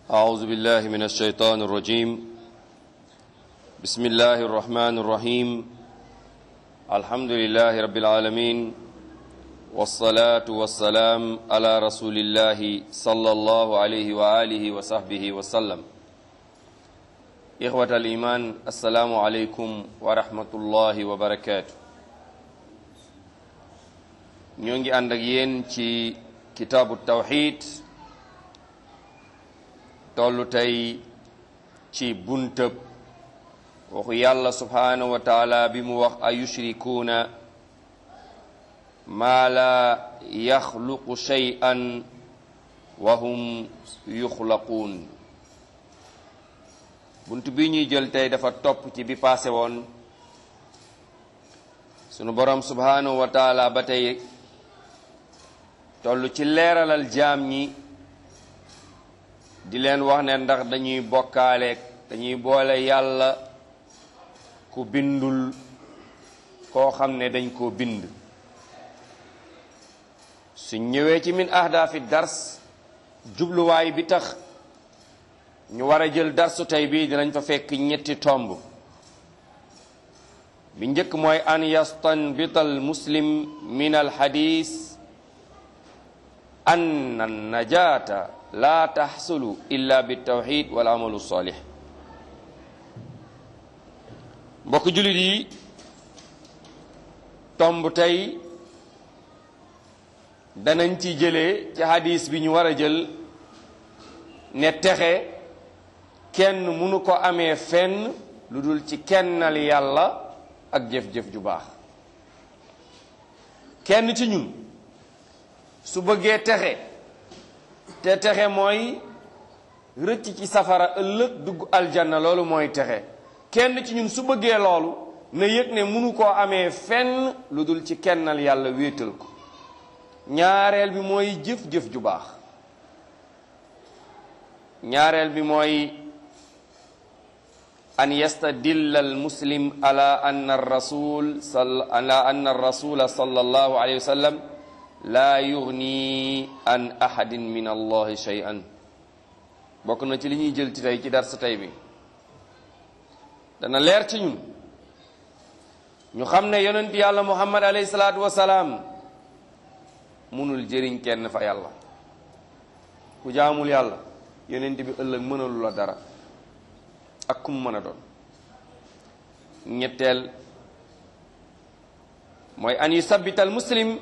أعوذ بالله من الشيطان الرجيم بسم الله الرحمن الرحيم الحمد لله رب العالمين والصلاة والسلام على رسول الله صلى الله عليه وآله وصحبه وسلم إخوة الإيمان السلام عليكم ورحمة الله وبركاته ñoo ngi ànd ak yéen ci kitaabu tawxid tollu tey ci buntëb waxu yàlla subhaanahu wa taala bi mu wax a yushrikuuna maa laa yaxluqu shay'an wa hum yuxlaquun bunt bi ñuy jël tey dafa topp ci bi paase woon sunu borom subhaanahu wa taala ba tey toll ci leeralal jaam ñi di leen wax ne ndax dañuy bokkaaleeg dañuy boole yàlla ku bindul koo xam ne dañ koo bind su ñëwee ci min ahdaafi dars jubluwaay bi tax ñu war a jël darsu tey bii dinañ fa fekk ñetti tomb bi njëkk mooy an yastanbita al muslim min al hadis an najata la taxsulu illa bitawxid wal amalu salih mbokk jullit yi tomb tey danañ ci jëlee ci hadis bi ñu war a jël ne texe kenn mënu ko amee fenn lu dul ci kennal yàlla ak jëf-jëf ju baax kenn ci ñun su bëggee texe te texe mooy rëcc ci safara ëllëg dugg aljanna loolu mooy texe kenn ci ñun su bëggee loolu na yëg ne mënu koo amee fenn lu dul ci kennal yàlla wéetal ko ñaareel bi mooy jëf-jëf ju baax ñaareel bi mooy an yastadilla al muslim ala anna rasul ala anna rasula sallallahu alayhi wa sallam laa yugni an ahadin min allahi shay'an bokk na ci li ñuy jël ci tey ci dar sa tey bi dana leer ci ñun ñu xam ne yonent yàlla muhammad alayhi salaatu wasalaam munul jëriñ kenn fa yàlla ku jaamul yàlla yonent bi ëllëg mënalu la dara ak kum mën a doon ñetteel mooy an yusabbita al muslim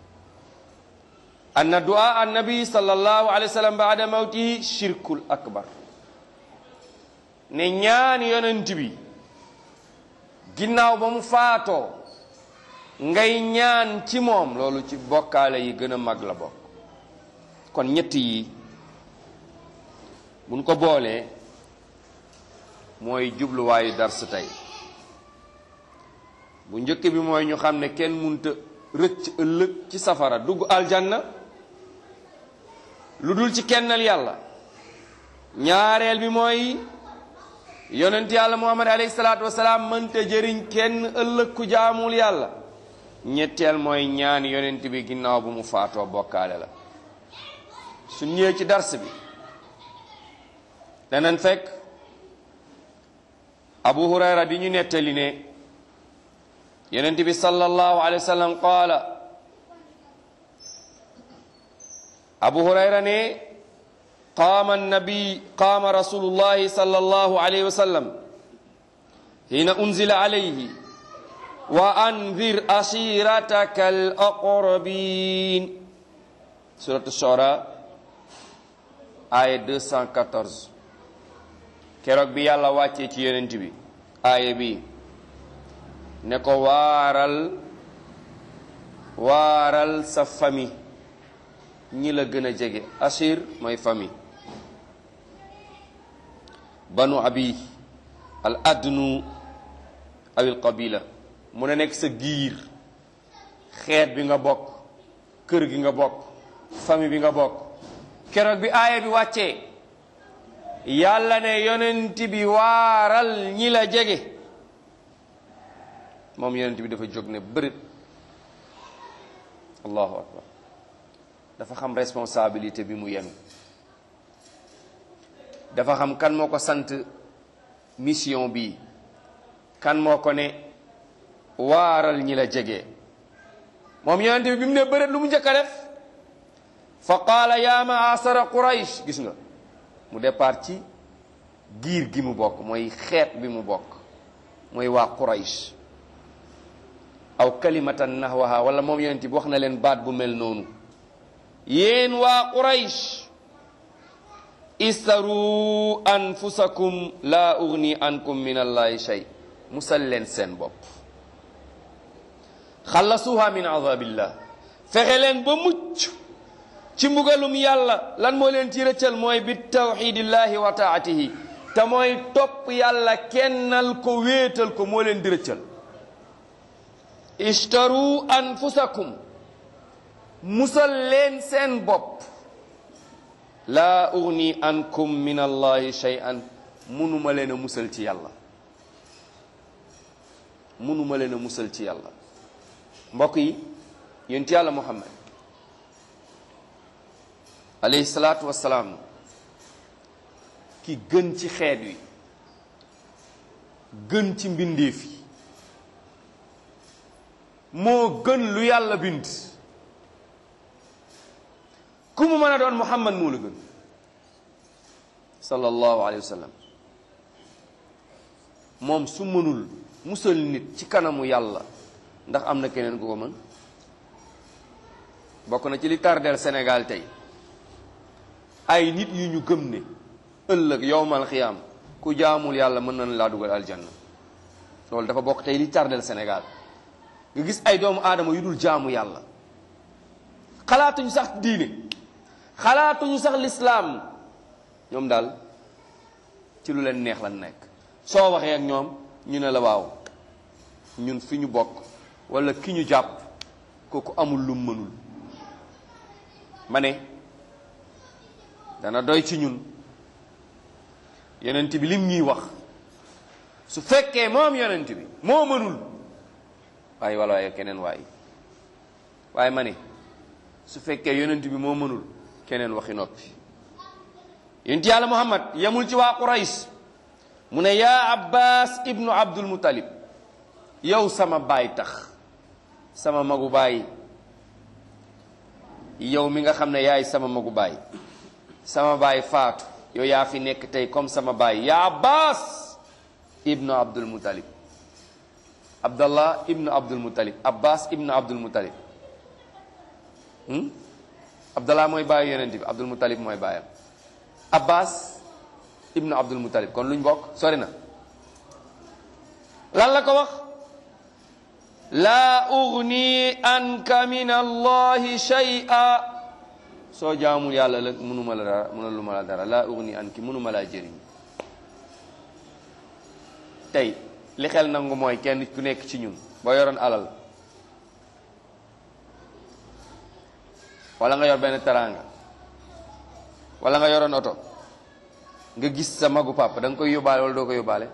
anna du'a annabi sallallahu alayhi wa sallam baada mawtihi shirkul akbar ne ñaan yonent bi ginnaaw ba mu faatoo ngay ñaan ci moom loolu ci bokkaale yi gën a mag la bokk kon ñett yi buñ ko boolee mooy jubluwaayu dars tey bu njëkk bi mooy ñu xam ne kenn munta rëcc ëllëg ci safara dugg aljanna lu dul ci kennal yàlla ñaareel bi mooy yonent yàlla muhammad alayhi salaatu wasalaam mënta jëriñ kenn ëllëg ku jaamul yàlla ñetteel mooy ñaan yonent bi ginnaaw bu mu faatoo bokkaale la su ñëwee ci dars bi danañ fekk abu hurayra di ñu nettali ne yonent bi sallallahu alayhi wa sallam qaala abu hurayra ne qaama annabi qaama rasulullahi sallallahu alayhi wa sallam hina unzila alayhi wa anzir ashirataka al aqrabin surat shura aya 214 keroog bi yàlla wàccee ci yonent bi aaya bi ne ko waaral waaral sa famille ñi la gën a jege ashir mooy famille banu abi al adnu awil qabila mu ne nekk sa giir xeet bi nga bokk kër gi nga bokk famille bi nga bokk keroog bi aaya bi wàccee yàlla ne yonent bi waaral ñi la jege moom yonent bi dafa jóg ne bërit allahu akbar dafa xam responsabilité bi mu yenu dafa xam kan moo ko sant mission bi kan moo ko ne waaral ñi la jege moom yonente bi bi mu ne bëreet lu mu njëkk a def fa qaala yaa maasara quraysh gis nga mu départ ci giir gi mu bokk mooy xeet bi mu bokk mooy waa quraysh aw kalimatan nahwaha wala moom yonente bi wax na leen baat bu mel noonu yéen waa quraysh istaru anfusakum la ugni ankum min allahi shay musal leen seen bopp xallasuha min azabillah fexe leen ba mucc ci mbugalum yàlla lan moo leen ci rëccal mooy bi tawxidillahi wa taatihi te mooy topp yàlla kennal ko wéetal ko moo leen di rëccal ishtaru anfusakum musal leen seen bopp laa ugni ankum min allahi shay'an munuma leen a musal ci yàlla munuma leen a musal ci yàlla mbokk yi yonent yàlla muhammad alayhi salaatu wassalaam ki gën ci xeet wi gën ci mbindeef yi moo gën lu yàlla bind ku mu mën a doon muhammad moo la gën sallallahu alayhi wa sallam moom su mënul musal nit ci kanamu yàlla ndax am na keneen ku ko mën bokk na ci li tardeel Sénégal tey ay nit yu ñu gëm ne ëllëg yowmal xiyaam ku jaamul yàlla mën nañ laa dugal aljanna loolu dafa bokk tey li tardeel Sénégal nga gis ay doomu aadama yu dul jaamu yàlla xalaatuñu sax diine xalaatuñu sax lislaam ñoom daal ci lu leen neex lan nekk soo waxee ak ñoom ñu ne la waaw ñun fi ñu bokk wala ki ñu jàpp kooku amul lu mënul ma ne dana doy ci ñun yonent bi lim ñuy wax su fekkee moom yonent bi moo mënul waaye wala waaye keneen waay waaye ma ne su fekkee yonent bi moo mënul keneen waxi noppi yonent yàlla muhammad yemul ci waa qurays mu ne yaa abbas ibnu abdul muttalib yow sama baay tax sama magu baay yow mi nga xam ne yaay sama magu baay sama baay faatu yow yaa fi nekk tey comme sama baay yaa abbas ibnu abdul muttalib abdallah ibnu abdul muttalib abbas ibnu abdul muttalib abdallah mooy baayu yonent bi abdul muttalib mooy baayam abbas ibnu abdul muttalib kon luñ bokk sori na lan la ko wax laa ugni anka min allahi shay'a soo jaamul yàlla la mënuma la dara mëna lu ma la dara laa ugni anki mënuma laa jëriñ tey li xel nangu mooy kenn ku nekk ci ñun boo yoroon alal wala nga yor benn teraanga wala nga yoroon oto nga gis sa magu papa da nga koy yóbbaale wala doo ko yóbbaale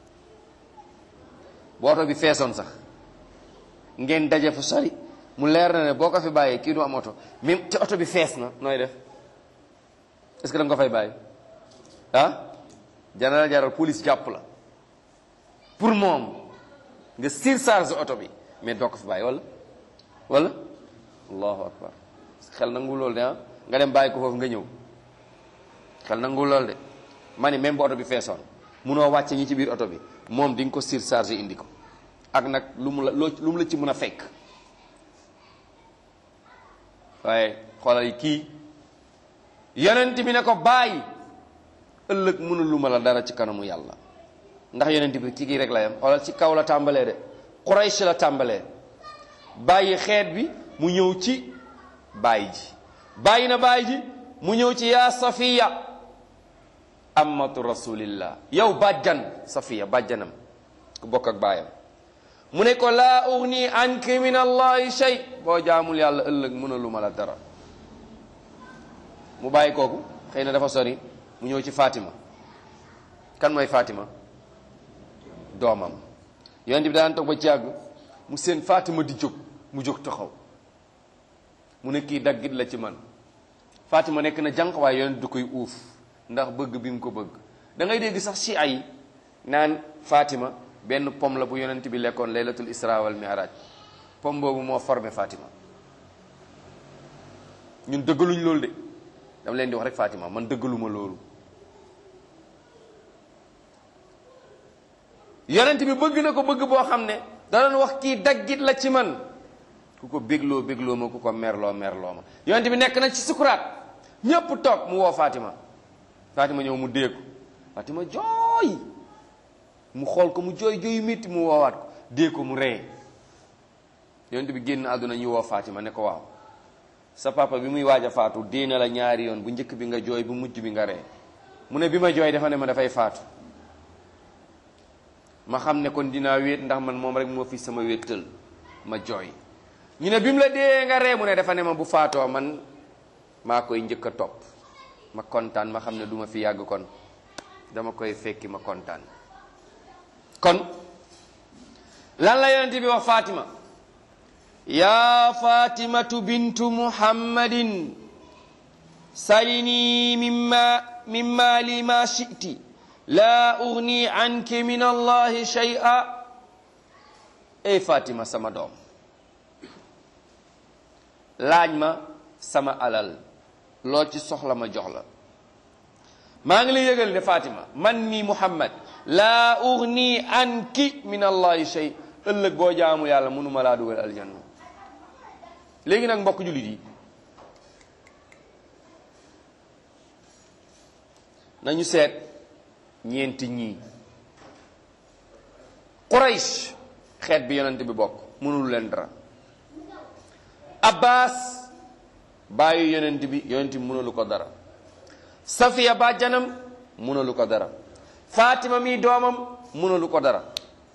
bu oto bi feesoon sax ngeen daje fu sori mu leer na ne boo ko fi bàyyee kii du am oto même te oto bi fees na nooy def est-ce que da nga ko fay bàyyi ah janala jaral police jàpp la pour moom nga surcharge oto bi mais doo ko fi bàyyi wala wala allahu akbar xel nangu loolu de ah nga dem bàyyi ko foofu nga ñëw xel nangu loolu de ma ni même bu oto bi feesoon munoo wàcce ñi ci biir oto bi moom di nga ko surcharge indi ko ak nag lu mu la loo lu mu la ci mën a fekk waaye xoolal kii yonent bi ne ko bàyyi ëllëg mënul lu ma la dara ci kanamu yàlla ndax yonent bi ci kii rek la yam xoolal ci kaw la tàmbalee de Quraysh la tàmbalee bàyyi xeet bi mu ñëw ci bàyyi ji bàyyi na bàyyi ji mu ñëw ci yaa safiya amatu rasulillah yow bàjjan safiya bàjjanam ku bokk ak baayam mu ne ko laa ugni anki min allahi shay boo jaamul yàlla ëllëg mënalu ma la dara mu bàyyi kooku xëy na dafa sori mu ñëw ci Fatima kan mooy Fatima doomam yonent bi daan toog ba ci yàgg mu seen Fatima di jóg mu jóg taxaw mu ne kii daggit la ci man Fatima nekk na jànq waaye yonent du koy uuf ndax bëgg bi mu ko bëgg da ngay dégg sax ci ay naan Fatima benn pom la bu yonent bi lekkoon laylatul isra wal mi'raj pom boobu moo formé Fatima ñun dëggaluñ loolu de dama leen di wax rek Fatima man dëggaluma loolu yonent bi bëgg na ko bëgg boo xam ne da doon wax kii daggit la ci man ku ko bégloo bégloo ma ku ko merloo merloo ma yonent bi nekk na ci sukuraat ñépp toog mu woo Fatima Fatima ñëw mu dee ko Fatima jooy mu xool ko mu jooy jooyu métti mu woowaat ko dee ko mu ree yonent bi génn àdduna ñu woo Fatima ne ko waaw sa papa bi muy waaj a faatu dee na la ñaari yoon bu njëkk bi nga jooy bu mujj bi nga ree mu ne bi ma jooy dafa ne ma dafay faatu ma xam ne kon dinaa wéet ndax man moom rek moo fi sama wéttal ma jooy ñu ne bi mu la dee nga ree mu ne dafa ne ma bu faatoo man maa koy njëkk a topp ma kontaan ma xam ne duma fi yàgg kon dama koy fekki ma kontaan kon lan la yonent bi wax Fatima yaa fatimatu bintu muhammadin salini mimma mimma li ma shiti laa ugni anki min allahi shay'a ey fatima sama doom laaj ma sama alal loo ci soxla ma jox la maa ngi lay yëgal ne fatima man mi muhammad laa ugni anki min allahi shay ëllëg boo jaamu yàlla mënuma laa dugal aljanna léegi nag mbokk jullit yi nañu seet ñeenti ñii Quraysh xeet bi yonent bi bokk mënul leen dara Abbas bàyyi yonent bi yonent bi mënalu ko dara Safiya bàjjanam mënalu ko dara Fatima mi doomam mënalu ko dara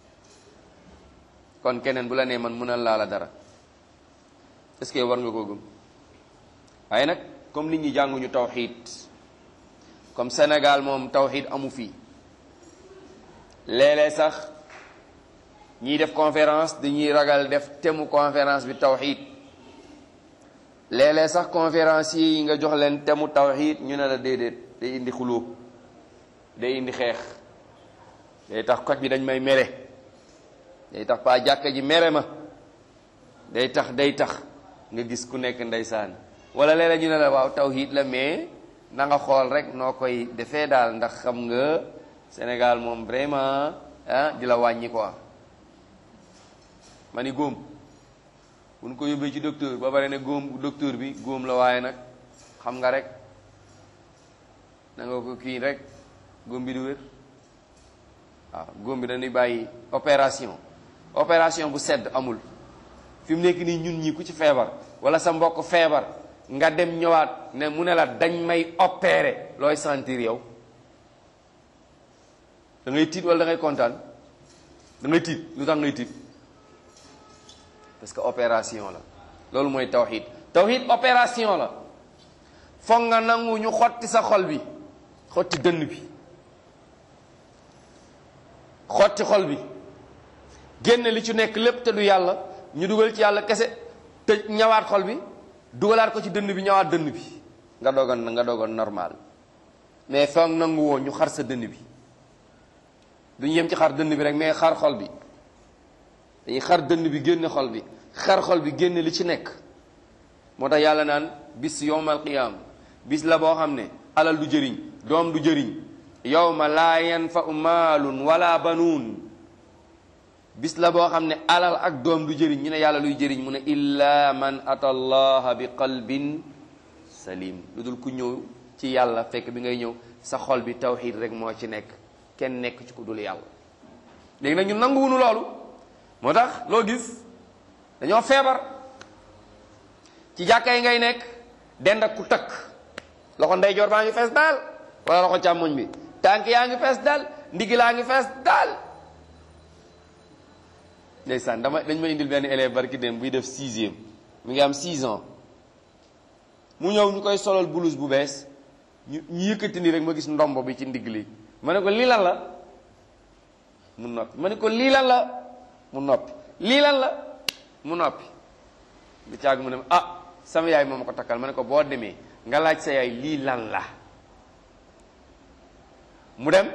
kon keneen bu la nee man mënal laa la dara est-ce que war nga koo gëm waaye nag comme nit ñi jànguñu tawxiid comme Sénégal moom tawxiid amu fii léeg-léeg sax ñiy def conférence dañuy ragal def temu conférence bi tawxiid léeg-léeg sax conférence yi nga jox leen temu tawxiid ñu ne la déedéet day indi xuloo day indi xeex day tax koj bi dañ may mere day tax pa jàkka ji mere ma day tax day tax nga gis ku nekk ndeysaan wala léeg-léeg ñu ne la waaw tawxiid la mais na nga xool rek noo koy defee daal ndax xam nga Sénégal moom vraiment ah di la wàññi quoi ma ni góom bu ñu ko yóbbee ci docteur ba pare ne góom docteur bi góom la waaye nag xam nga rek na nga ko kii rek góom bi du wér waaw góom bi dañuy bàyyi opération opération bu sedd amul fi mu nekk nii ñun ñi ku ci feebar wala sa mbokk feebar nga dem ñëwaat ne mu ne la dañ may opérer looy sentir yow da ngay tiit wala da ngay kontaan da ngay tiit lu tax ngay tiit parce que opération la loolu mooy tawxid tawxid opération la foog nga nangu ñu xotti sa xol bi xotti dënn bi xotti xol bi génne li ci nekk lépp te du yàlla ñu dugal ci yàlla kese te ñawaat xol bi dugalaat ko ci dënn bi ñawaat dënn bi nga dogon nga dogon normal mais foog nangu woo ñu xar sa dënn bi duñu yem ci xar dënn bi rek mais xar xol bi dañuy xar dënn bi génne xol bi xar xol bi génne li ci nekk moo tax yàlla naan bis yowmal qiyaam bis la boo xam ne alal du jëriñ doom du jëriñ yowma laa yanfau maalun wala banuun bis la boo xam ne alal ak doom du jëriñ ñu ne yàlla luy jëriñ mu ne illa man ata allaha bi qalbin salim lu dul ku ñëw ci yàlla fekk bi ngay ñëw sa xol bi tawxid rek moo ci nekk kenn nekk ci ku dul yàlla léegi nag ñu nanguwunu loolu moo tax loo gis dañoo feebar ci jàkka yi ngay nekk dend ak ku takk loxo ndeyjoor baa ngi fees daal wala loxo càmmoñ bi tànk yaa ngi fees daal ndigg laa ngi fees daal ndeysaan dama dañ ma indil benn élève barki dem buy def sixième mi ngi am six ans mu ñëw ñu koy solal blouse bu bees ñu ñu yëkkati ni rek ma gis ndombo bi ci ndigg li ma ne ko lii lan la mu noppi ma ne ko lii lan la mu noppi lii lan la mu noppi bi caag mu ne ah sama yaay moo ma ko takkal ma ne ko boo demee nga laaj sa yaay lii lan la mu dem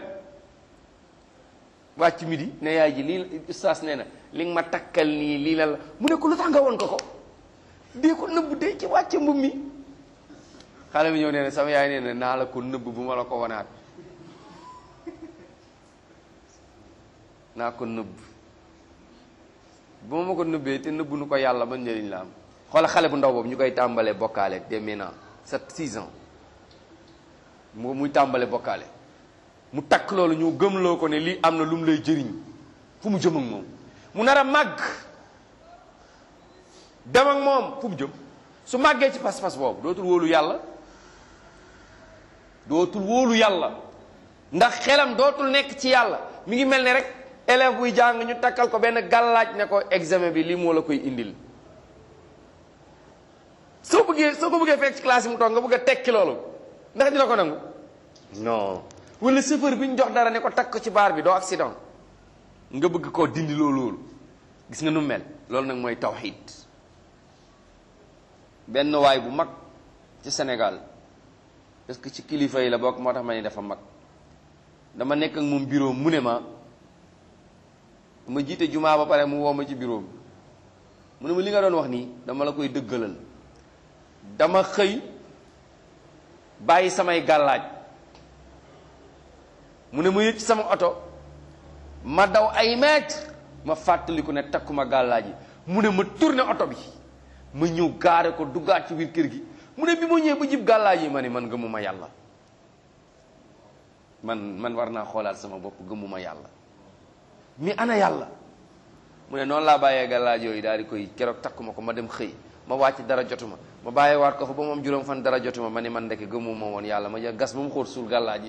wàcc midi ne yaay ji lii ustaas nee na li nga ma takkal nii lii la la mu ne ko lu tax nga woon ko ko dee ko nëbb dee ci wàcce mbub mi xale bi ñëw nee na sama yaay nee na naa la ko nëbb bu ma la ko wanaat naa ko nëbb bu ma ma ko nëbbee te nëbbu nu ko yàlla ba njëriñ la am xoola xale bu ndaw boobu ñu koy tàmbalee bokkaale dès maintenant sept six ans mu muy tàmbale bokkaale mu takk loolu ñu gëmloo ko ne lii am na lu mu lay jëriñ fu mu jëm ak moom mu nar a màgg dem ak moom fu mu jëm su màggee ci pas-pas boobu dootul wóolu yàlla dootul wóolu yàlla ndax xelam dootul nekk ci yàlla mi ngi mel ne rek élève buy jàng ñu takkal ko benn gàllaaj ne ko examen bi lii moo la koy indil soo bëggee soo ko bëggee fekk ci classe yi mu toog nga bëgg a tekki loolu ndax dina ko nangu non wala chauffeur bi ñu jox dara ne ko takk ko ci baar bi doo accident nga bëgg koo dindi loolu loolu gis nga nu mel loolu nag mooy tawxiid benn waay bu mag ci Sénégal parce que ci kilifa yi la bokk moo tax ma ne dafa mag dama nekk ak moom bureau mu ne ma ma jiite jumaa ba pare mu woo ma ci bureau bi mu ne ma li nga doon wax nii dama la koy dëggalal dama xëy bàyyi samay gàllaaj mu ne ma yëg ci sama oto ma daw ay mètre ma fàttaliku ne takkuma gàllaaj yi mu ne ma tourné oto bi ma ñëw gaare ko duggaat ci biir kër gi mu ne bi ma ñëwee ba jib gàllaaj yi ma ne man gëmuma yàlla man man war naa xoolaat sama bopp gëmuma yàlla mi ana yàlla mu ne noonu laa bàyyee gàllaaj yooyu daal di koy keroog takkuma ko ma dem xëy ma wàcc dara jotuma ma bàyyee waat ko fa ba moom juróom fan dara jotuma ma ne man ndeke gëmuma woon yàlla ma jël gas ba mu xóot suul gàllaaj yi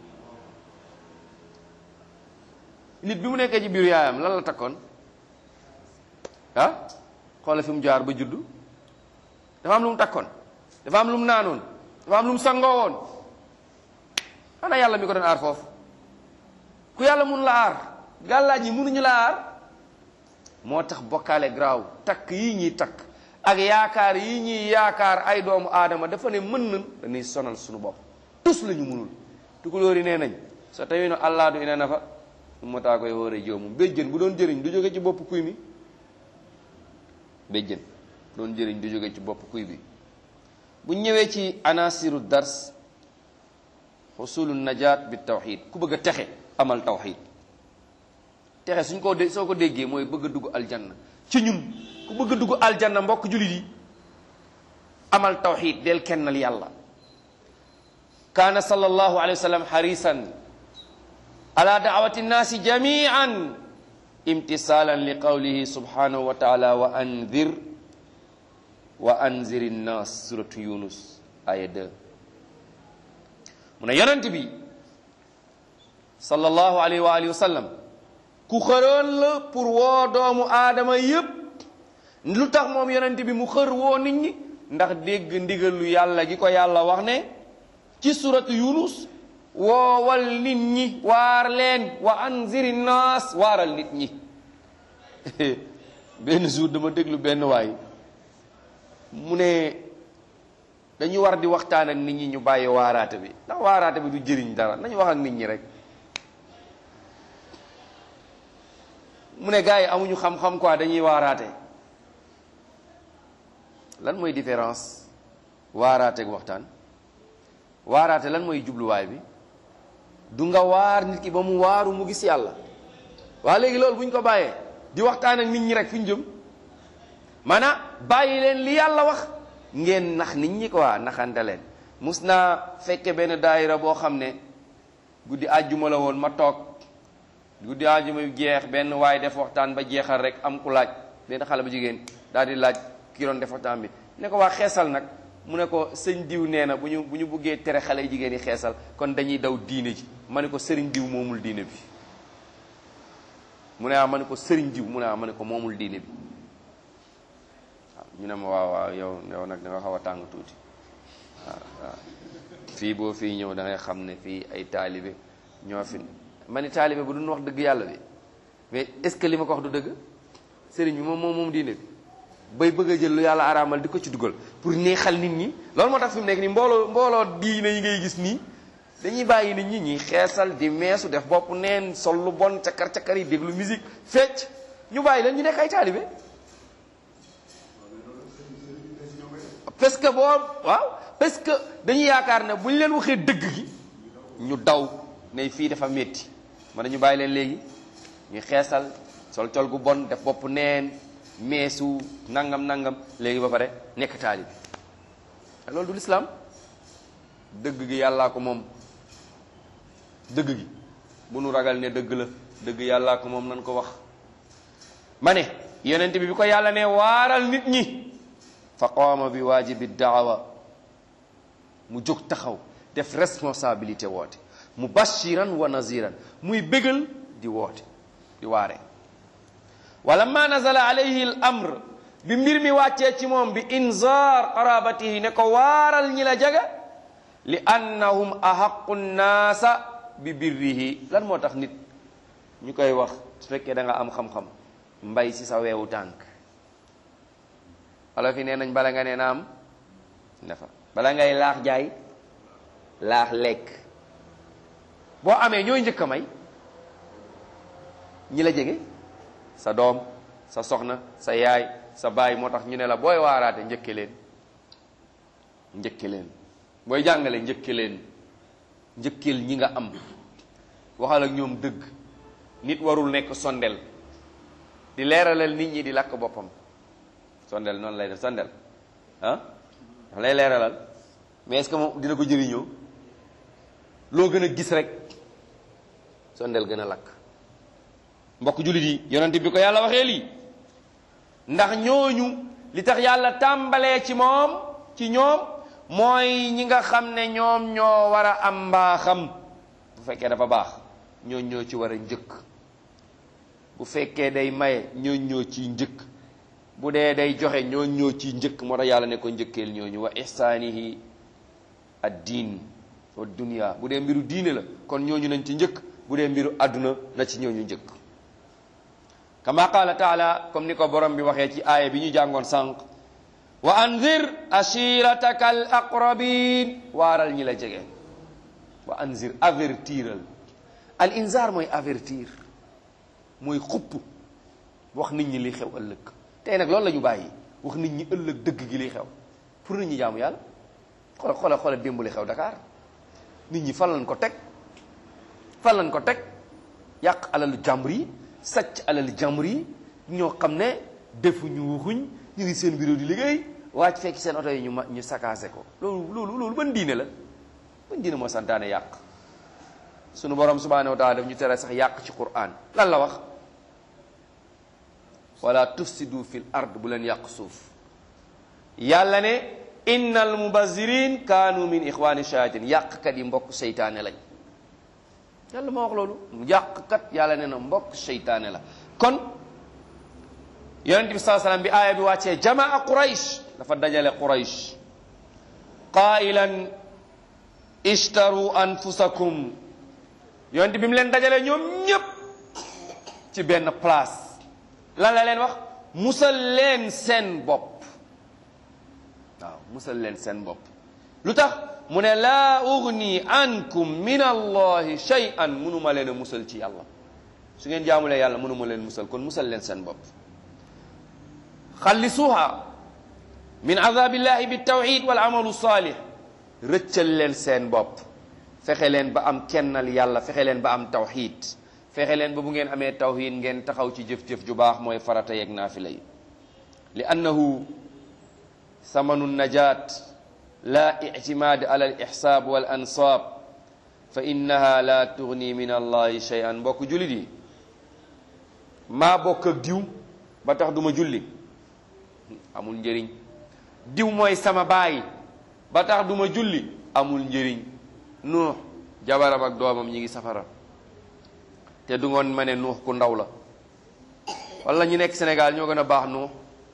nit bi mu nekkee ci biir yaayam lan la takkoon ah xoola fi mu jaar ba juddu dafa am lu mu takkoon dafa am lu mu naanoon dafa am lu mu sangoo woon ana yàlla mi ko doon aar foofu ku yàlla mun la aar gàllaaj yi munuñu la aar moo tax bokkaale graaw takk yii ñuy takk ak yaakaar yii ñuy yaakaar ay doomu aadama dafa ne mën nan dañuy sonal suñu bopp tus la ñu munul tukulóori nee nañ so tawi no allah du ina nafa ummataa koye hoore joomum béjjën bu doon jëriñ du jóge ci bopp kuy mi béjjën doon jëriñ du jóge ci bopp kuy bi bu ñëwee ci anasiru dars xusulu najaat bi tawxid ku bëgg a texe amal tawxid texe suñ ko dé soo ko déggee mooy bëgg a dugg aljanna ci ñun ku bëgg a dugg aljanna mbokk jullit yi amal tawxid del kennal yàlla kaana sallallahu alayhi wa sallam harisan ala daawati nnaasi jamian imtisalan li qawlihi subhanahu wa taala wa anzir wa anzir nnas suratu yunus aya 2 mu ne yonent bi sallallahu alayhi wa alihi wa sallam ku xëroon la pour woo doomu aadama yépp lu tax moom yonent bi mu xër woo nit ñi ndax dégg ndigalu yàlla gi ko yàlla wax ne ci suratu yunus woowal nit ñi waar leen wa anziri naas waaral nit ñi benn jour dama déglu benn waay mu ne dañu war di waxtaan ak nit ñi ñu bàyyi waaraate bi ndax waaraate bi du jëriñ dara nañu wax ak nit ñi rek mu ne gars yi amuñu xam-xam quoi dañuy waaraate lan mooy différence waaraate ak waxtaan waaraate lan mooy jubluwaay bi du nga waar nit ki ba mu waaru mu gis yàlla waa léegi loolu bu ñu ko bàyyee di waxtaan ak nit ñi rek fu ñu jëm maanaam bàyyi leen li yàlla wax ngeen nax nit ñi quoi naxante leen mus naa fekke benn daayira boo xam ne guddi àjjuma la woon ma toog guddi àjjuma yu jeex benn waaye def waxtaan ba jeexal rek am ku laaj benn xale bu jigéen daal di laaj ki doon def waxtaan bi ne ko waa xeesal nag mu ne ko sëñ diw nee na bu ñu bu ñu buggee tere xale yu jigéen yi xeesal kon dañuy daw diine ji ma ne ko sëriñ diw moomul diine bi mu ne ah ma ne ko sëriñ diw mu ne ah ma ne ko moomul diine bi waaw ñu ne ma waaw waaw yow yow nag da nga xaw a tàng tuuti waaw waaw fii boo fii ñëw da ngay xam ne fii ay taalibe ñoo fi ma ni taalibe bu duñ wax dëgg yàlla bi mais est ce que li ma ko wax du dëgg sëriñ bi moom moom moom diine bi bay bëgg a jël lu yàlla araamal di ko ci dugal pour neexal nit ñi loolu moo tax fi mu nekk nii mbooloo mbooloo diine yi ngay gis nii dañuy bàyyi nit ñi ñuy xeesal di meesu def bopp neen sol lu bon cakar cakar yi déglu musique fecc ñu bàyyi leen ñu nekk ay taalibe parce que boo waaw parce que dañuy yaakaar ne bu ñu leen waxee dëgg gi ñu daw ne fii dafa métti ma dañu bàyyi leen léegi ñu xeesal sol col gu bon def bopp neen meesu nangam nangam léegi ba pare nekk taalibe loolu du lislaam dëgg gi yàllaa ko moom dëgg gi bu nu ragal ne dëgg la dëgg yàllaa ko moom nan ko wax ma ne yonent bi bi ko yàlla ne waaral nit ñi fa qaama bi waajibi daawa mu jóg taxaw def responsabilité woote mubashiran wa naziran muy bégal di woote di waare wala ma nazala alayhi al amr bi mbir mi wàccee ci moom bi inzaar qarabatihi ne ko waaral ñi la jaga li annahum ahaqu nnaasa bi birrihi lan moo tax nit ñu koy wax su fekkee da nga am xam-xam mbay si sa weewu tànk wala fi nee nañ bala nga nee na am dafa bala ngay laax jaay laax lekk boo amee ñooy njëkk a may ñi la jege sa doom sa soxna sa yaay sa baay moo tax ñu ne la booy waaraate njëkke leen njëkke leen booy jàngale njëkke leen njëkkeel ñi nga am waxal ak ñoom dëgg nit warul nekk sondel di leeralal nit ñi di lakk boppam sondel noonu lay def sondel ah dafa lay leeralal mais est-ce que moom dina ko jëriñoo loo gën a gis rek sondel gën a lakk mbokk jullit yi yonent bi ko yàlla waxee lii ndax ñooñu li tax yàlla tàmbalee ci moom ci ñoom mooy ñi nga xam ne ñoom ñoo war a am mbaaxam bu fekkee dafa baax ñoo ñoo ci war a njëkk bu fekkee day maye ñoo ñoo ciy njëkk bu dee day joxe ñoo ñoo ciy njëkk moo tax yàlla ne ko njëkkeel ñooñu wa ihsaanihi ad diin wa dunya bu dee mbiru diine la kon ñooñu nañ ci njëkk bu dee mbiru àdduna na ci ñooñu njëkk kama qaala taala comme ni ko borom bi waxee ci aaya bi ñu jàngoon sànq wa anzir ashirataka al aqrabin waaral ñi la jege wa anzir avertiral al inzar mooy avertir mooy xupp wax nit ñi li xew ëllëg tey nag loolu la ñu bàyyi wax nit ñi ëllëg dëgg gi li xew pour nit ñi jaamu yàlla xoola xoola xoola démb li xew Dakar nit ñi fan lañ ko teg fan lañ ko teg yàq alalu jàmbur yi sàcc alalu jàmbur yi ñoo xam ne defuñu waxuñ ñu ngi seen bureau di liggéey waaj fekk seen oto yi ñu ma ñu sakaase ko loolu loolu loolu ban diine la ban diine moo santaane yàq sunu borom subhanahu wa taala daf ñu tere sax yàq ci Qur'an lan la wax wala tufsidu fil ard bu leen yàq suuf yàlla ne innal mubazirin kaanu min ixwani shayatin yàqkat yi mbokk seytaane lañ yàlla moo wax loolu yàqkat yàlla ne na mbokk seytaane la kon yonente bi saa sallam bi aaya bi wàccee jamaa quraysh dafa dajale quraysh qailan ishtaru anfusakum yonente bi mu leen dajale ñoom ñépp ci benn place lan la leen wax musal leen seen bopp waaw musal leen seen bopp lu tax mu ne laa ugni ankum min allahi shay'an mënuma leen a musal ci yàlla su ngeen jaamulee yàlla mënuma leen musal kon musal leen seen bopp xallisuha min azabillahi bitawxid wal amalu salih rëccal leen seen bopp fexe leen ba am kennal yàlla fexe leen ba am tawxid fexe leen ba bu ngeen amee tawxid ngeen taxaw ci jëf-jëf ju baax mooy farata yeeg naafila yi li annahu samanu najat la ictimaad ala al ixsaab wal ansaab fa innaha la tugni min allahi shay'an mbokk jullit yi maa bokk ak diw ba tax duma julli amul njëriñ diw mooy sama baay ba tax duma julli amul njëriñ nuux jabaram ak doomam ñi ngi safara te du ngoon ma ne nuux ku ndaw la wala ñu nekk Sénégal ñoo gën a baax nuux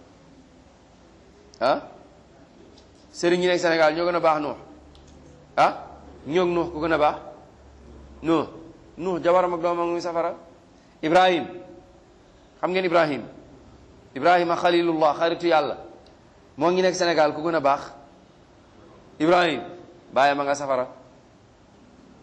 ah sëriñ ñi nekk Sénégal ñoo gën a baax nuux ah ñoo nuux ku gën a baax nuux nuux jabaram ak doomam ngi safara Ibrahim xam ngeen Ibrahim Ibrahima xalilullah xaritu yàlla moo ngi nekk Sénégal ku gën a baax Ibrahim bàyyi ma nga safara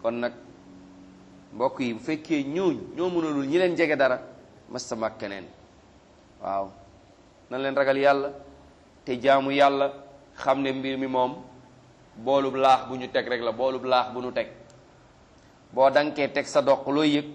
kon nag mbokk yi bu fekkee ñooñu ñoo mënalul ñi leen jege dara mastama ak keneen waaw nan leen ragal yàlla te jaamu yàlla xam ne mbir mi moom boolub laax bu ñu teg rek la boolub laax bu ñu teg boo dankee teg sa doq looy yëg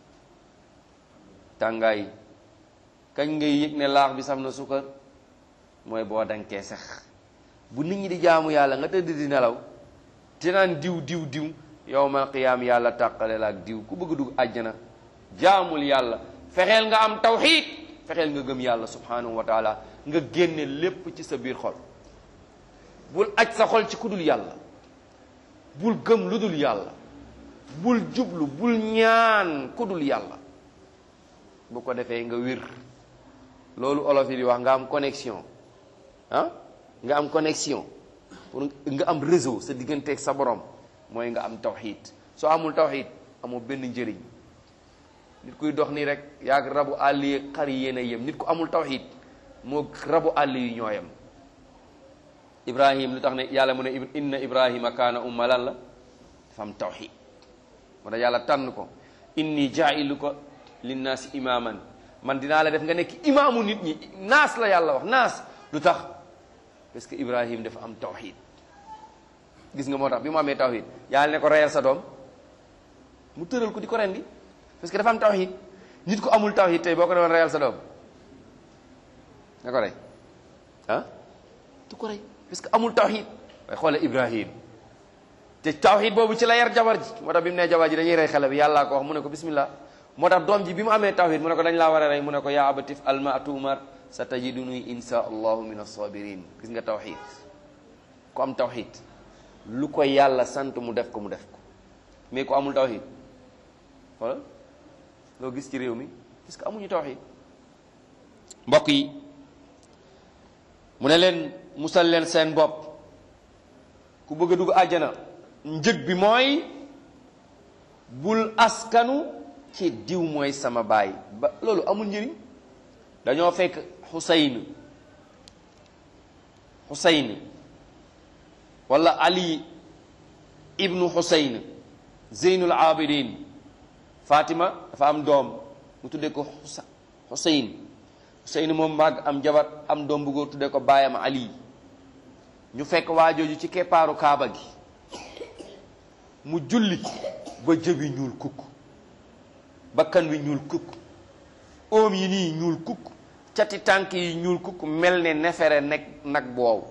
tàngaay kañ ngay yëg ne laax bi sam na sukkar mooy boo dankee sax bu nit ñi di jaamu yàlla nga tëdd di nelaw te naan diw diw diw yowmal qiyaam yàlla tàqale la ak diw ku bëgg dugg àjjana jaamul yàlla fexeel nga am tawxiid fexeel nga gëm yàlla subhanahu wa taala nga génne lépp ci sa biir xol bul aj sa xol ci ku dul yàlla bul gëm lu dul yàlla bul jublu bul ñaan ku dul yàlla bu ko defee nga wir loolu olof yi di wax nga am connexion ah nga am connexion pour nga am réseau sa digganteeg sa borom mooy nga am tawxiid soo amul tawxiid amoo benn njëriñ nit kuy dox nii rek yaag rabu àll yi xar yi yéen a yem nit ku amul tawxiid moo rabu àll yi ñooyam ibrahim lu tax ne yàlla mu ne inna ibrahima kaana umma lan la dafa am tawxiid moo tax yàlla tànn ko inni jaa'iluka linnaasi imaaman man dinaa la def nga nekk imaamu nit ñi naas la yàlla wax naas lu tax parce que ibrahim dafa am tawxiid gis nga moo tax bi mu amee tawxiid yàlla ne ko reyal sa doom mu tëral ko di ko rendi parce que dafa am tawxiid nit ku amul tawxiid tey boo ko doon reyal sa doom nga ko rey ah du ko rey parce que amul tawxiid waaye xoole ibrahim te tawxiid boobu ci la yar jabar ji moo tax bi mu nee jabar ji dañuy rey xale bi yàllaa ko wax mu ne ko bismillah moo tax doom ji bi mu amee tawxiid mu ne ko dañ laa war a rey mu ne ko yaa abatif alma tumar sa tajiduni insha allahu min as-sabirin gis nga tawxiid ku am tawxiid lu ko yàlla sant mu def ko mu def ko mais ku amul tawxiid wala loo gis ci réew mi parce que amuñu tawxiid mbokk yi mu ne leen musal leen seen bopp ku bëgg a dugg àjjana njëg bi mooy bul askanu ci diw mooy sama baay ba loolu amul njëriñ dañoo fekk xusayn xusayn wala ali ibnu xusayn zeynul abidin fatima dafa am doom mu tuddee ko xusa xusayn xusayn moom màgg am jabar am doom bu góor tuddee ko baayam ali ñu fekk waajooju ci keppaaru kaaba gi mu julli ba jëbi ñuul kukk bakkan wi ñuul kukk oom yi nii ñuul kukk cati tànk yi ñuul kukk mel ne nefere nekk nag bu wow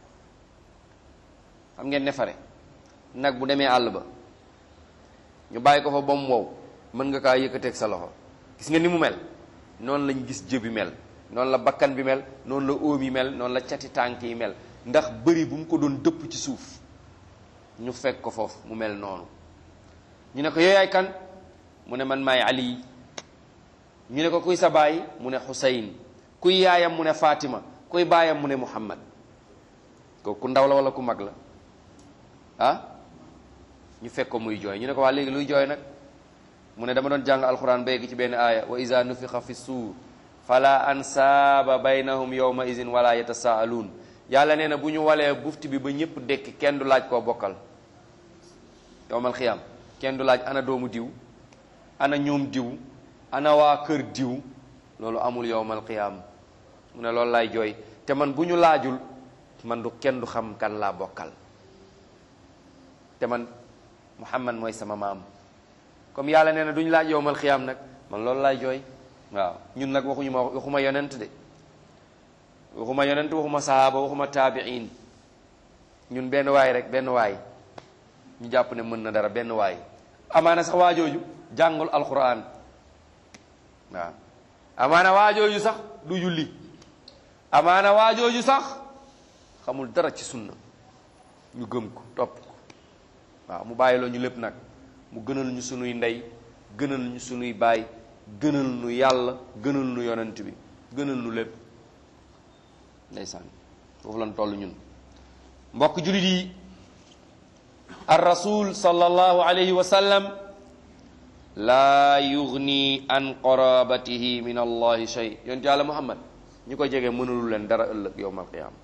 xam ngeen nefere nag bu demee àll ba ñu bàyyi ko fa ba mu wow mën nga kaa yëkkateeg sa loxo gis nga ni mu mel noonu lañ gis jëbi mel noonu la bakkan bi mel noonu la oom yi mel noonu la cati tànk yi mel ndax bëri bu mu ko doon dëpp ci suuf ñu fekk ko foofu mu mel noonu ñu ne ko yooyaay kan mu ne man maay ali ñu ne ko kuy sa baay mu ne xusayn kuy yaayam mu ne fatima kuy baayam mu ne muhammad kooku ku ndaw la wala ku mag la ah ñu fekk ko muy jooy ñu ne ko waa léegi luy jooy nag mu ne dama doon jàng alquran ba yegg ci benn aaya wa iza nufixa fi suur fala ansaaba baynahum yawma izin wala yatasaaluun yàlla nee na bu ñu walee bufti bi ba ñëpp dekki kenn du laaj koo bokkal yowmal xiyaam kenn du laaj ana doomu diw ana ñoom diw ana waa kër diw loolu amul yowmal qiyaam mu ne loolu laay jooy te man bu ñu laajul man du kenn du xam kan laa bokkal te man muhammad mooy sama maam comme yàlla nee na duñu laaj yowmal qiyaam nag man loolu laay jooy waaw ñun nag waxuñu ma waxuma yonent de waxuma yonent waxuma sahaaba waxuma taabiin ñun benn waay rek benn waay ñu jàpp ne mën na dara benn waay amaana sax waajooju jàngul alquran waaw amaana waajooju sax du julli amaana waajooju sax xamul dara ci sunna ñu gëm ko topp ko waaw mu bàyyiloo ñu lépp nag mu gënal ñu sunuy ndey gënal ñu sunuy baay gënal nu yàlla gënal nu yonent bi gënal nu lépp ndeysaan foofu lan toll ñun mbokk jullit yi ar rasul sallallahu alayhi wa sallam laa yugni an qarabatihi min allahi shay yonent yàlla muhammad ñi ko jege mënulu leen dara ëllëg yowmal qiyaama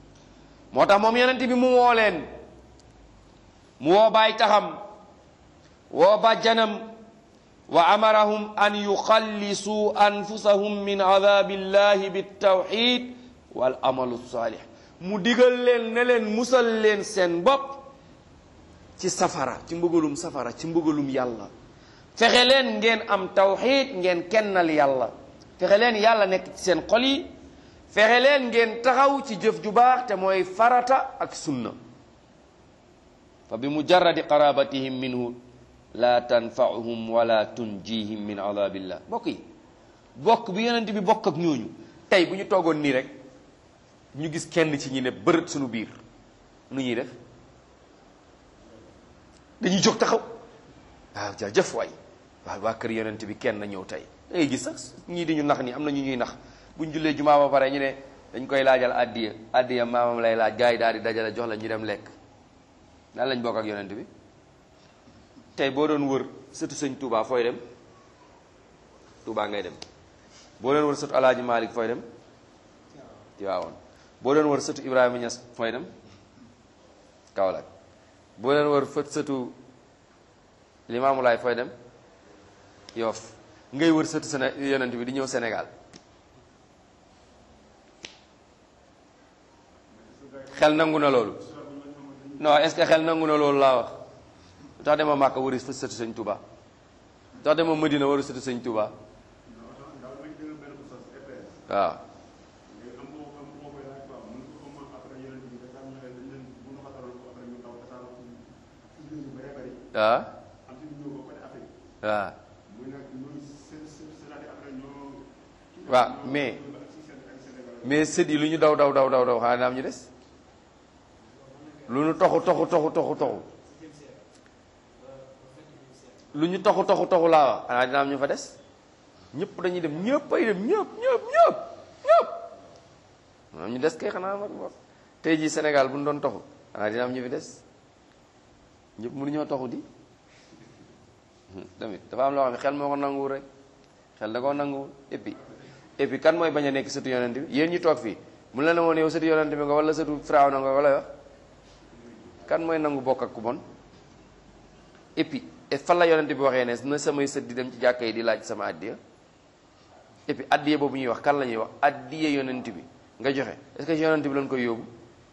moo tax moom yonent bi mu woo leen mu woo baay taxam woo bàjjanam wa amarahum an yuxallisuu anfusahum min adabillahi bitawxid wal amalu saalih mu digal leen ne leen musal leen seen bopp ci safara ci mbëgalum safara ci mbëgalum yàlla fexe leen ngeen am tawxid ngeen kennal yàlla fexe leen yàlla nekk ci seen xol yi fexe leen ngeen taxaw ci jëf ju baax te mooy farata ak sunna fa bi mujarradi qarabatihim minhu la tanfauhum wala tunjihim min adabillah bokk yi bokk bi yonent bi bokk ak ñooñu tey bu ñu toogoon nii rek ñu gis kenn ci ñi ne bërët suñu biir nu ñuy def dañuy jóg taxaw waaw jaajëf waay waaw waa kër yonent bi kenn ñëw tey da ngay gis sax ñii di ñu nax ni am na ñu ñuy nax buñ jullee jumaa ba pare ñu ne dañ koy laajal addiya addiya maamam lay laaj gars yi daal di dajale jox la ñu dem lekk nan lañ bokk ak yonent bi tey boo doon wër sëtu sëñ Touba fooy dem Touba ngay dem boo doon wër sëtu Alaaji Malik fooy dem Tiwaawoon boo doon wër sëtu Ibrahima Niass fooy dem Kaolack boo doon wër fët sëtu Limaamu Laay fooy dem Yoff ngay wër sëtu Séné yonent bi di ñëw Sénégal xel nangu na loolu non est-ce que xel nangu na loolu laa wax lu tax dema Màkka wëri fa sëtu sëñ Touba lu tax dema Madina wëri sëtu sëñ Touba waaw waaw waaw waaw mais mais sët yi lu ñu daw daw daw daw daw xanaa am ñu des lu ñu toxu toxu toxu toxu toxu lu ñu toxu toxu toxu laa wax xanaa dina am ñu fa des ñëpp dañuy dem ñëpp ay dem ñëpp ñëpp ñëpp ñëpp am ñu des kay xanaa mag wax tey jii Sénégal bu ñu doon toxu xanaa dina am ñu fi des ñëpp mënuñoo toxu di tamit dafa am loo xam ne xel moo ko nanguwul rek xel da koo nanguwul et puis et puis kan mooy bañ a nekk sëtu yonent bi yéen ñu toog fii mu la ne woon yow sëtu yonent bi nga wala sëtu Firawna nga wala wax kan mooy nangu bokk ak ku bon et puis et fan la yonent bi waxee ne na samay sët di dem ci jàkka yi di laaj sama addiya et puis addiya boobu ñuy wax kan la ñuy wax addiya yonent bi nga joxe est-ce que ci yonent bi lañ koy yóbbu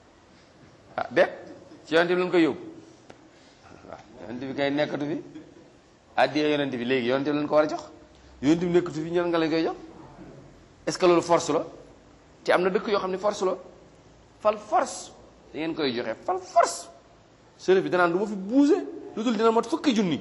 ah bépp ci yonent bi lañ koy yóbbu waaw yonent bi kay nekkatu fi addiya yonent bi léegi yonent bi lañ ko war a jox yonent bi nekkatu fi ñan nga lañ koy jox est-ce que loolu force la te am na dëkk yoo xam ne force la fal force da ngeen koy joxe fal force sërëf bi danaan du ma fi bouger lu dul dina mot fukki junni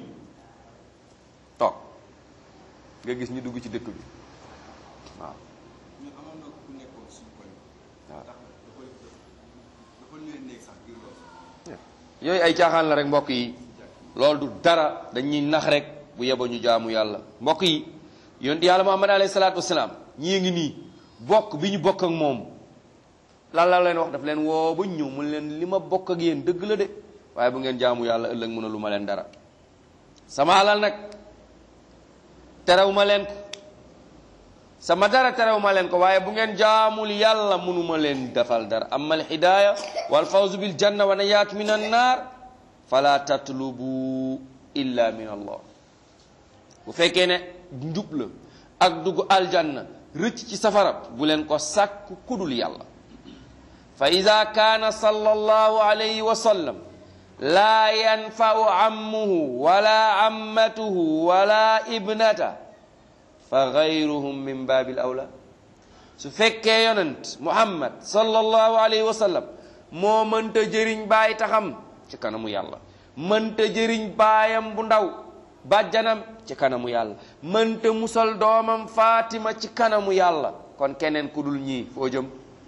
toog nga gis ñu dugg ci dëkk bi waaw ñun amoon na ku nekkoon suñu koñ. waaw tax dafa dafa luy néeg sax ngir loolu. yooyu ay caaxaan la rek mbokk yi loolu du dara dañuy nax rek bu yeba ñu jaamu yàlla mbokk yi yonent yàlla muhammad alayhi salaatu wasalaam ñii ngi nii bokk bi ñu bokk ak moom lan la leen wax daf leen woo ba ñëw mu leen li ma bokk ak yéen dëgg la de waaye bu ngeen jaamu yàlla ëllëg mën a lu ma leen dara sama alal nag terew ma leen ko sama dara terew ma leen ko waaye bu ngeen jaamul yàlla mënuma leen defal dara amma al hidaaya wal fawzu bil janna wa najaat min an naar fala tatlubu illa min allah bu fekkee ne njub la ak dugg aljanna rëcc ci safara bu leen ko sàkk kudul yàlla fa ida kaana sallallahu alayhi wa sallam laa yanfau ammuhu wala ammatuhu wala ibnata fa gayruhum min baabil awla su fekkee yonent muhammad sallallahu alayhi wa sallam moo mënta jëriñ baay taxam ci kanamu yàlla mënta jëriñ baayam bu ndaw bàjjanam ci kanamu yàlla mënta musal doomam Fatima ci kanamu yàlla kon keneen ku dul ñii foo jëm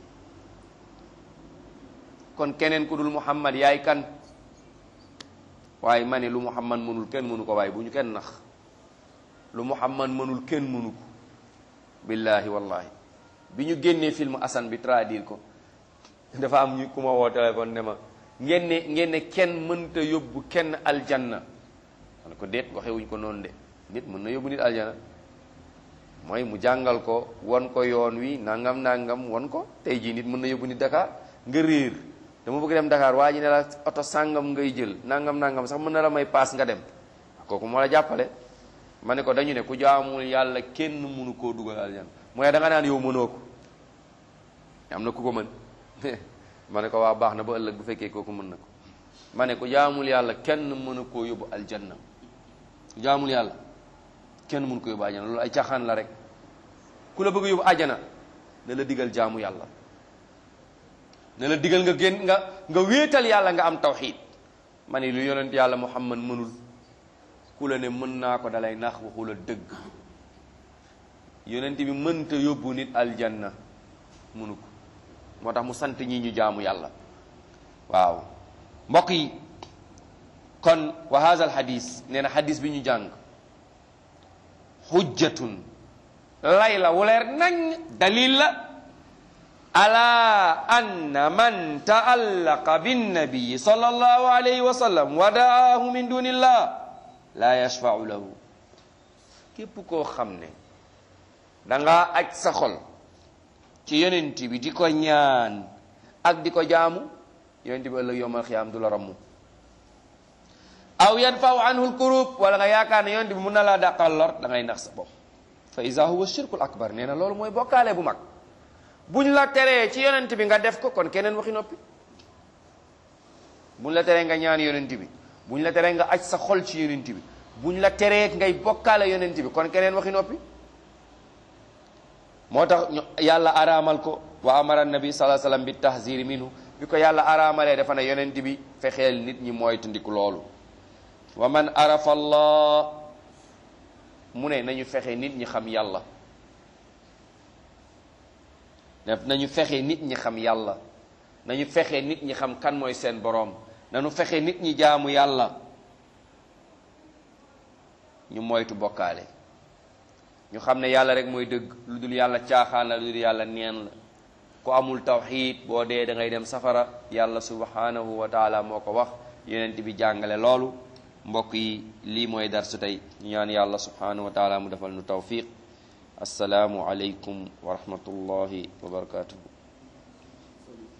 kon keneen ku dul Muhammad yaay kan waaye ma ne lu Muhammad mënul kenn mënu ko waaye bu ñu kenn nax lu Muhammad mënul kenn mënu ko billahi wallahi bi ñu génnee film Assane bi traduire ko dafa am ñu ku ma woo téléphone ne ma ngeen ne ngeen ne kenn mënta yóbbu kenn aljanna ma ne ko déet waxewuñ ko noonu de nit mën na yóbbu nit aljana mooy mu jàngal ko won ko yoon wi nangam nangam won ko tey jii nit mën na yóbbu nit Dakar nga réer dama bëgg dem Dakar waa ji ne la oto sàngam ngay jël nangam nangam sax mën na la may paas nga dem kooku moo la jàppale ma ne ko dañu ne ku jaamul yàlla kenn mënu koo dugal aljanna mooy da nga naan yow mënoo ko am na ku ko mën ma ne ko waa baax na ba ëllëg bu fekkee kooku mën na ko ma ne ko jaamul yàlla kenn mënu koo yóbbu aljanna ku jaamul yàlla kenn mënu ko yóbbu aljanna loolu ay caaxaan la rek ku la bëgg yóbbu àjjana ne la digal jaamu yàlla ne la digal nga génn nga nga wéetal yàlla nga am tawxiid ma ne lu yonent yàlla muhammad mënul ku la ne mën naa ko dalay nax waxu la dëgg yonent bi mënta yóbbu nit aljanna mënu ko moo tax mu sant ñi ñu jaamu yàlla waaw mbokk yi kon wa haza al hadis nee na hadis bi ñu jàng xujjatun lay la wuleer nañ dalil la ala anna man taallaqa binnabiyi sallallahu alayhi wa sallam wa daahu min dunillah la yashfau lahu képp koo xam ne danga aj sa xol ci yonent bi di ko ñaan ak di ko jaamu yonent bi ëllëg yowmal xiyaam du la rammu aw yadfau anhu lkurub wala nga yaakaar ne yonent bi mun na laa dàqal lor da ngay nax sa bopp fa iza huwa shirkul akbar nee na loolu mooy bokkaale bu mag buñ la teree ci yonent bi nga def ko kon keneen waxi noppi buñ la teree nga ñaan yonent bi buñ la teree nga aj sa xol ci yonent bi buñ la teree ngay bokkaale yonent bi kon keneen waxi noppi moo tax yàlla araamal ko wa amara nabi sallallahu alayhi wasallam bi tahziri minhu bi ko yàlla araamalee dafa ne yonent bi fexeel nit ñi mooy tundiku loolu wa man arafa allah mu ne nañu fexe nit ñi xam yàlla nañu fexe nit ñi xam yàlla nañu fexe nit ñi xam kan mooy seen boroom nañu fexe nit ñi jaamu yàlla ñu moytu bokkaale ñu xam ne yàlla rek mooy dëgg lu dul yàlla caaxaan la lu dul yàlla neen la ku amul tawxiid boo dee da ngay dem safara yàlla subhanahu wa taala moo ko wax yonent bi jàngale loolu mbokk yi lii mooy darsu tey ñu ñaan yàlla subhanahu wa taala mu defal nu tawfiq assalaamu aleykum wa rahmatullahi wa barakatuhu